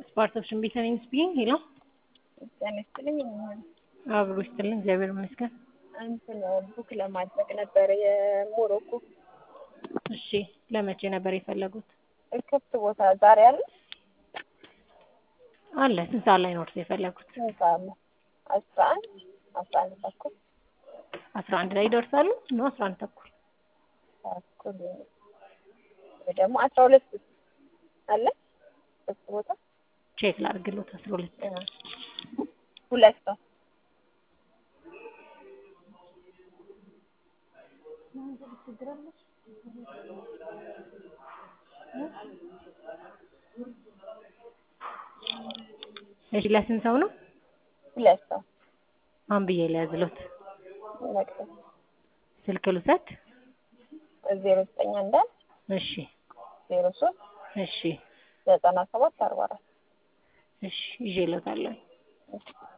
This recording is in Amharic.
ፓርቶፕሽን ቢተኒንግ ስፒኪንግ ሄሎ ጤና ይስጥልኝ። አብሮ ይስጥልኝ። እግዚአብሔር ይመስገን። እንትን ቡክ ለማድረግ ነበር የሞሮኮ እሺ፣ ለመቼ ነበር የፈለጉት? ክፍት ቦታ ዛሬ አለ አለ። ስንት ሰዓት ላይ ነው እርሶ የፈለጉት? ስንት ሰዓት ነው? አስራ አንድ አስራ አንድ ተኩል አስራ አንድ ላይ ይደርሳሉ ነው? አስራ አንድ ተኩል ተኩል ወይ ደግሞ አስራ ሁለት አለ ክፍት ቦታ ቼክ ላድርግሎት። አስራ ሁለት ሁለት ሰው እሺ፣ ለስንት ሰው ነው? ሁለት ሰው ማን ብዬ ሊያዝሎት? መቅደስ ስልክ ልውሰድ? ዜሮ ዘጠኝ አንድ አንድ እሺ፣ ዜሮ ሶስት እሺ፣ ዘጠና ሰባት አርባ አራት እሺ፣ ይዤሎታለሁ።